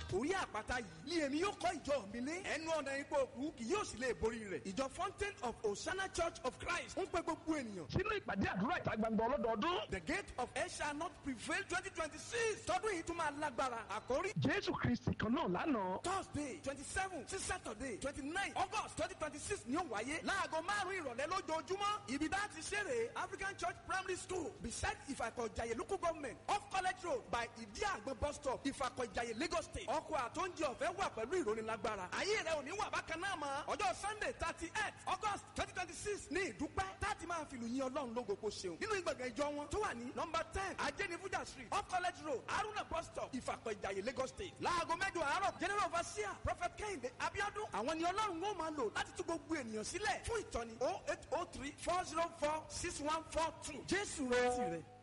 orí àpáta yìí ni èmi yóò kọ́ ìjọ mi lé ẹnu ọ̀nà ipò òkú kì yóò sì lè borí rẹ̀ ìjọ fountain of Hosanna church of Christ ń pe gbogbo ènìyàn sínú ìpàdé àdúrà ìta gbangba ọlọ́dọọdún. the gate of hell shall not prevail twenty twenty six tọdún yìí tún máa lágbára àkórí jésù kristi kan náà lánàá. thursday twenty seven sí saturday twenty nine august twenty twenty six ni ó wáyé láago márùn ìrọ̀lẹ́ lójoojúmọ́ ibi dá ti ṣeré african church primary school beside ìfàkọ̀jàyè local government off college road by ìdí àgbọn bus stop ìfàkọ̀jàyè lagos state ọkọ̀ àtúndì ọ̀fẹ́ wà pẹ̀lú ìrónilágbára ayé rẹ ò ní wà bákan náà mọ́ ọjọ́ sunday thirty eight august twenty twenty six ní ìdúpẹ́ táàtì máa fi lùyìn ọlọ́run lógo kó ṣeun nínú ìgbàgbọ́ ìjọ wọn tó wà ní nọmba ten ajẹ́nifújà street off college road haruna bus stop ìfàkọ̀jàyè lagos state láago mẹ́jọ àárọ̀ general overseer prophet kehinde abiodun àwọn ni ọlọ́run ó máa lò láti tú gbogbo ènìyàn sílẹ̀ fún ìtọ́ni oh eight oh three four zero four six one four two jésù retí rẹ.